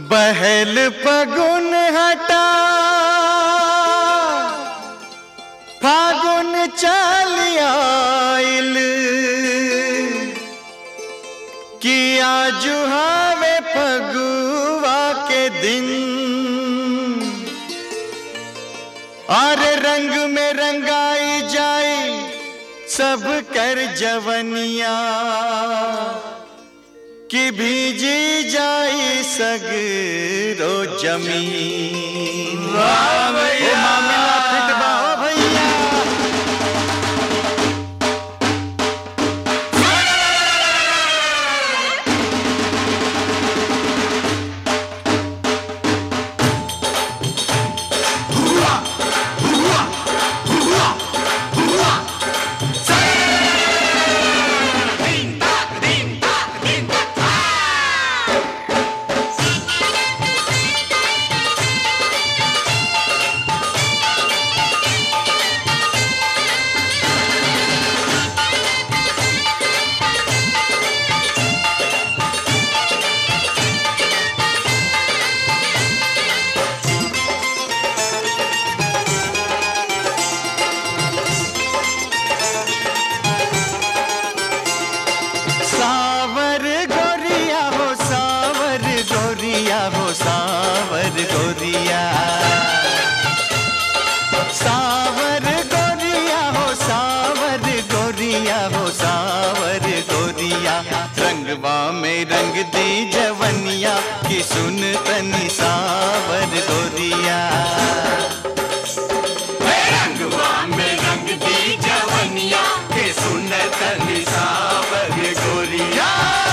बहल पगुन हटा फागुन चल आइल किया जुहावे फगुआ के दिन और रंग में रंगाई जाए सब कर जवनिया कि भीजी जाई सगरो जमीन वाह भैया मामला फिट बा ओ भैया सावर गोरिया हो सावर गोरिया हो सावर गोरिया सावर गोरिया हो सावर गोरिया हो सावर गोरिया रंगवा में रंग दी जवनिया की सुन तनी सावर गोरिया रंगवा में रंग दी जवनिया के सुन तनी सावर गोरिया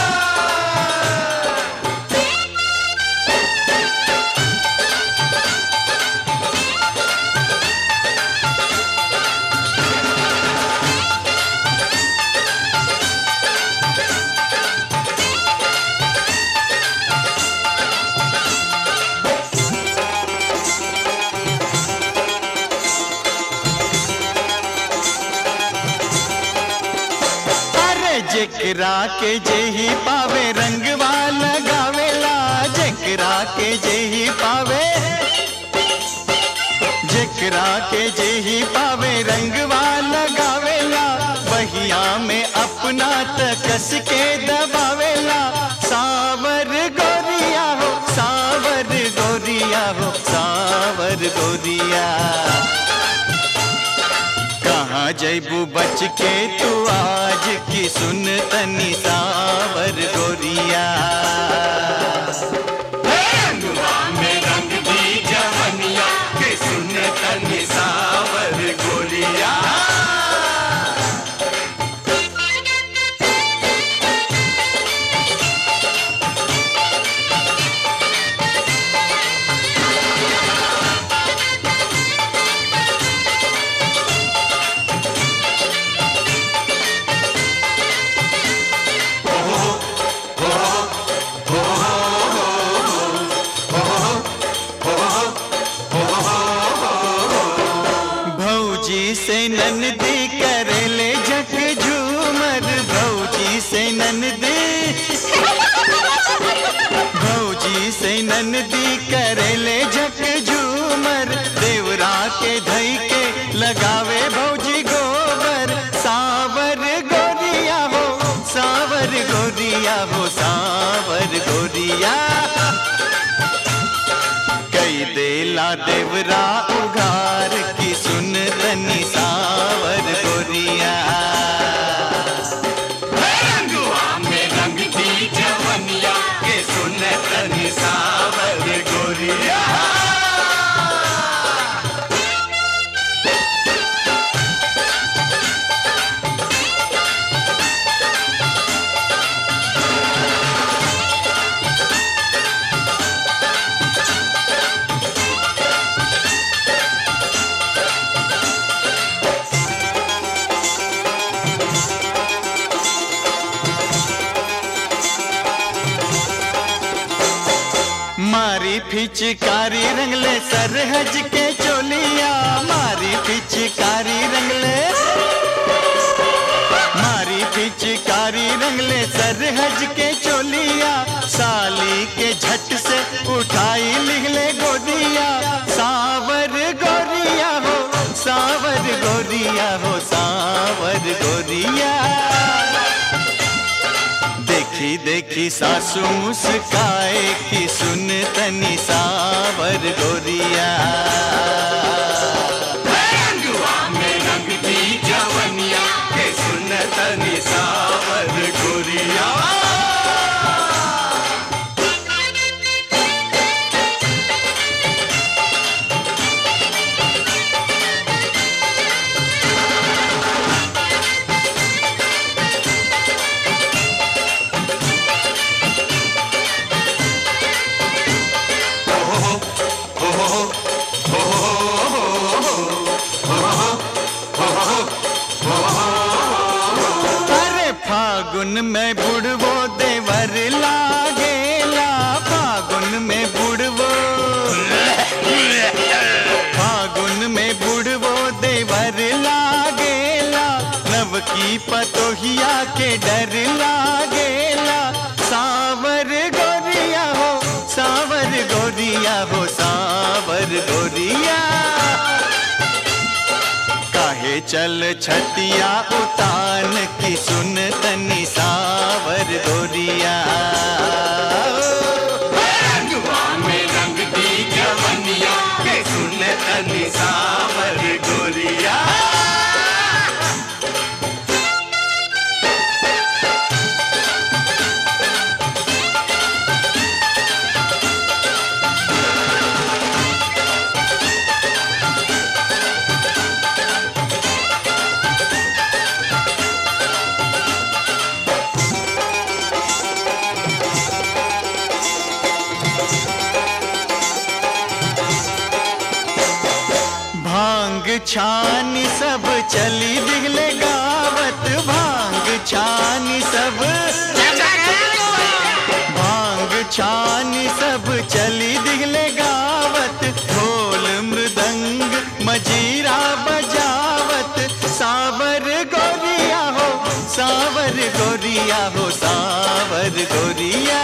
अरे जेकरा के जेही पावे रंगवा लगावेला जेकरा के जेही पावे जेकरा के जेही पावे रंगवा लगावेला बहिया में अपना तकस के दबावेला सावर गोरिया हो सावर गोरिया हो सावर गोरिया कहाँ जैबू बच के तू आज की सुन तनी सावर गोरिया रंगवा में रंग दी जवनिया के सुन तनी सावर गोरिया भौजी से ननदी करेले झक झूमर भौजी से ननदी भौजी से ननदी करेले झक झूमर देवरा के धई के लगावे भौजी गोबर सावर गोरिया हो सावर गोरिया हो सावर गोरिया कई देला देवरा उघार की सुन तनी सावर गोरिया रंगवा में रंग दी जवनिया के सुन तनी सावर गोरिया मारी फिचकारी रंगले सरहज के चोलिया मारी फिचकारी रंगले मारी पिचकारी रंगले सरहज के चोलिया साली के झट से उठ सावर गोरिया देखी देखी सासू मुस्काए कि सुन तनी सावर गोरिया में रंग दी जवनिया के सुन तनी सावर गोरिया अरे फागुन में बुड़वो देवर लागेला फागुन में बुड़वो फागुन में बुड़वो देवर लागेला नव की पतोहिया के डर लागेला सावर गोरिया हो सावर गोरिया हो सावर गोरिया काहे चल छतिया उतान की सुन तनी सावर गोरिया रंगवा में रंग दी जवनिया के सुन तनी सावर गोरिया भांग छानी सब चली दिगले गावत भांग छानी सब भांग छानी सब चली दिगले गावत ढोल मृदंग मजीरा बजावत सावर गोरिया हो सावर गोरिया हो सावर गोरिया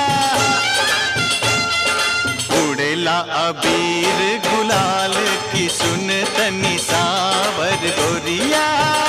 उड़ेला अबीर गुलाल की सुन तनी सावर गोरिया